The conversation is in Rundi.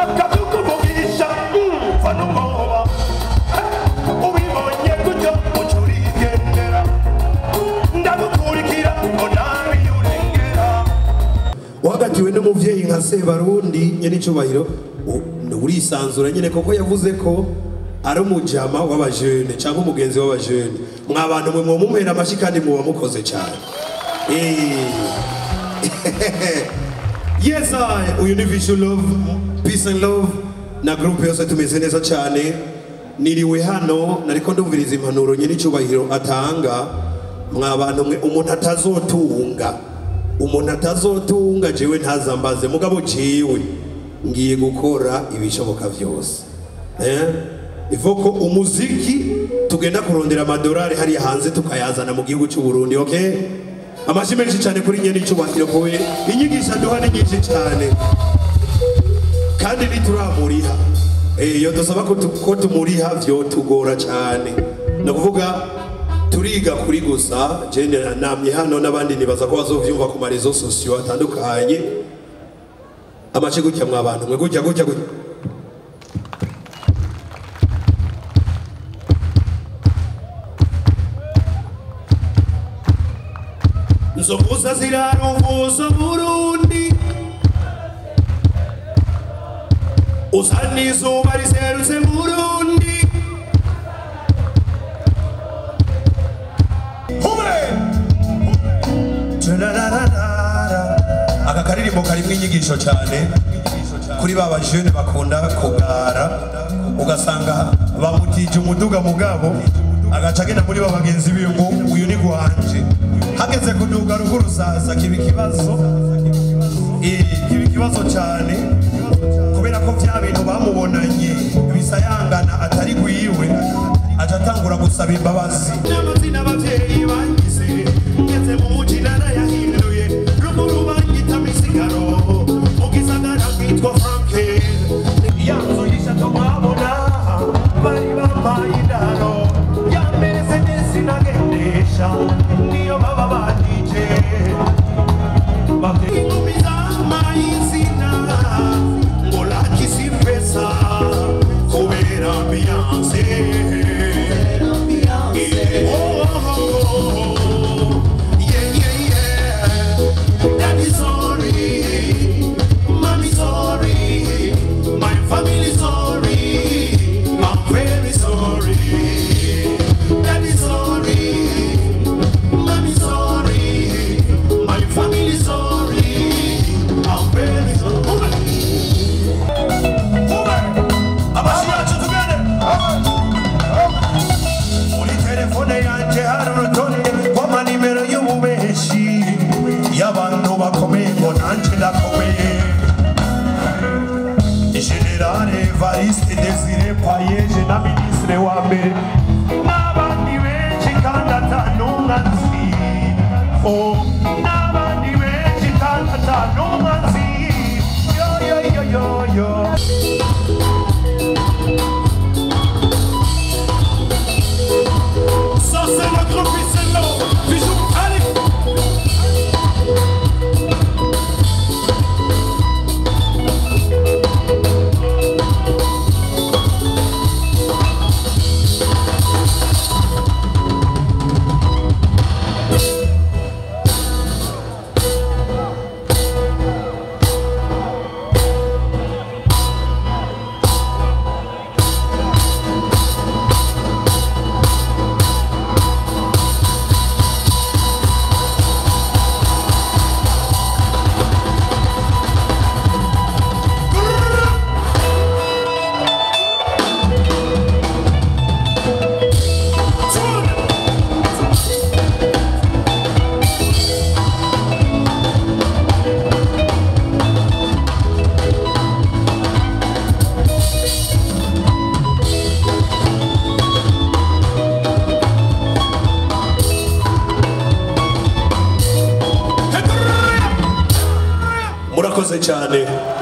ndashaka kukuvugisha umva n'umwoba ubibonye gutyo uca urigendera ndagukurikira ngo nawe iyo urengera wahagatiwe n'umuvyeyi nka sebarundi nyenicubahiro u- urisanzura nyene koko yavuze ko ari umujama w'abajene cyangwa umugenzi w'abajene mwa bantu mwe mwomumera amashi kandi muba mukoze cyane Eh. yes I, uyu ni vision love peace and love na groupe yose tumeze neza cyane niriwe hano nariko ndumviriza impanuro nyenicubahiro atanga mwa bantu mwe umuntu atazotunga umuntu atazotunga jewe ntazambaze mugabo jewe ngiye gukora ibishoboka byose eh? ivoko umuziki tugenda kurondera amadolari hariya hanze tukayazana mu gihugu cy'u Burundi okay amashi menshi cyane kuri nyene icubahiro kowe inyigisho aduha ni nyinshi cyane kandi ntituramuriha Eh, iyo dusaba ko tu- ko tumuriha vyo tugora cyane ni ukuvuga turiga kuri gusa jene namye hano n'abandi nibaza ko bazovyumva ku marezo sosiyo atandukanye amace gutya mwa bantu mwe gutya gutya gutya nzovuza ziraruvuza burundi usa n'izuba riserutse burundi aka karirimbo karimo inyigisho cyane kuri ba bajene bakunda kugara ugasanga bamutije umuduga mugabo agaca agenda muri ba bagenzi biwe ngo uyu ni gwanje hageze kuduga ruguru saza kiba ikibazo Eh, kiba ikibazo cyane kubera ko bya bintu bamubonanye bisayangana atari gwiwe aca atangura gusaba imbabazi n'amazina abavyeyi bangize ngeze mu muji narayahinduye ruguru banyita misigaro mu gisagara nkitwa franke ya nzu y'ishato mwabona bari bambaye indaro ya meresedesi nagendesha niyo baba bandije inkumi zamaye izina ngo lakisi pesa kubera ambiyanse Oh, oh, oh. Yeah, yeah, yeah. Daddy sorry, mommy sorry, my family sorry, I'm very sorry. Daddy sorry, mommy sorry, my family sorry, I'm very sorry. Amashyi yacu tugende. muri telefone yanjye hari urutonde rw'amanimero y'ububeshi y'abantu bakomeye ngo nanjye ndakomeye generale evariste desire payeje na minisitiri wa mbere n'abandi benshi kandi atanumwa nzi Oh, n'abandi benshi kandi atanumwa nzi yo yo yo yo yo Ça c'est notre fils et l'eau. Bisous, allez murakoze cyane